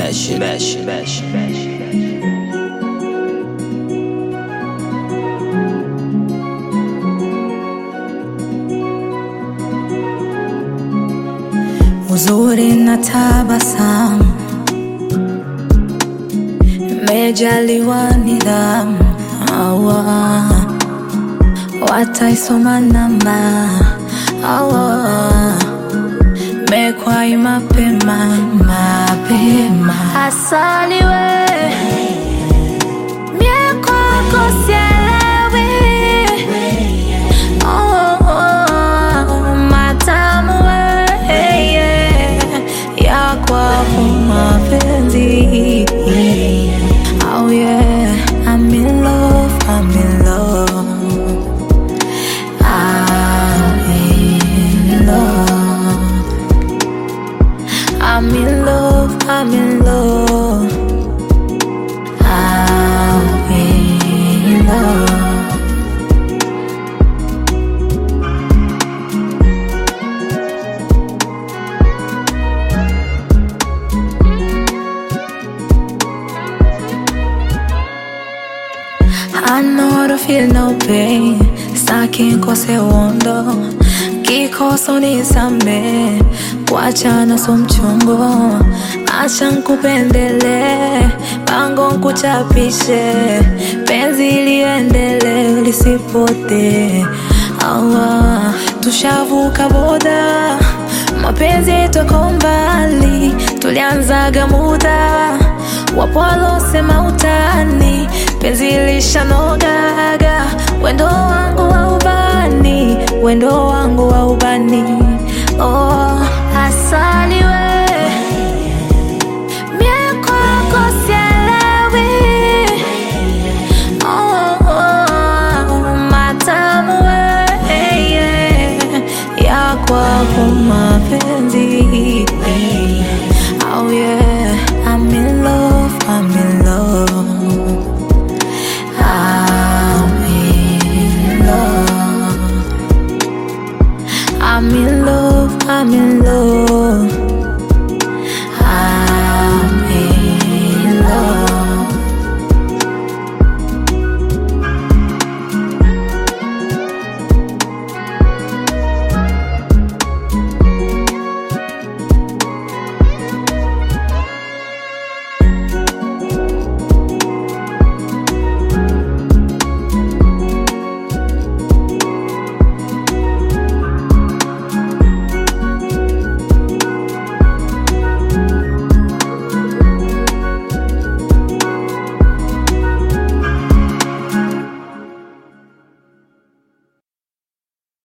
mesh, mesh, mesh, mesh. uzuri na tabasamu, mejaliwa nidhamu, awa wataisoma namba, awa mekwai mapema mapema, asali we mie kwako sielewi Oh, oh, matamu we, yeah, ya kwako mapenzi. Oh yeah, I'm in love, I'm in love. I'm in love. I'm in love, I'm in love. I'm in love. I know how to feel no pain, staki nkose uondo, kikoso nisame, kuachana so mchongo, acha nkupendele, pango nkuchapishe, penzi liendele lisipote, awa tushavuka boda, mapenzi toko mbali, tulianzaga muda wapo walosema utani, penzi lishanogaga, wendo wangu wa ubani, wendo wangu wa ubani. Oh, asali we mie kwako sielewi. Oh, oh, matamu we yeah, ya kwako mapenzi Oh yeah, I'm in love, I'm in love. I'm in love. I'm in love, I'm in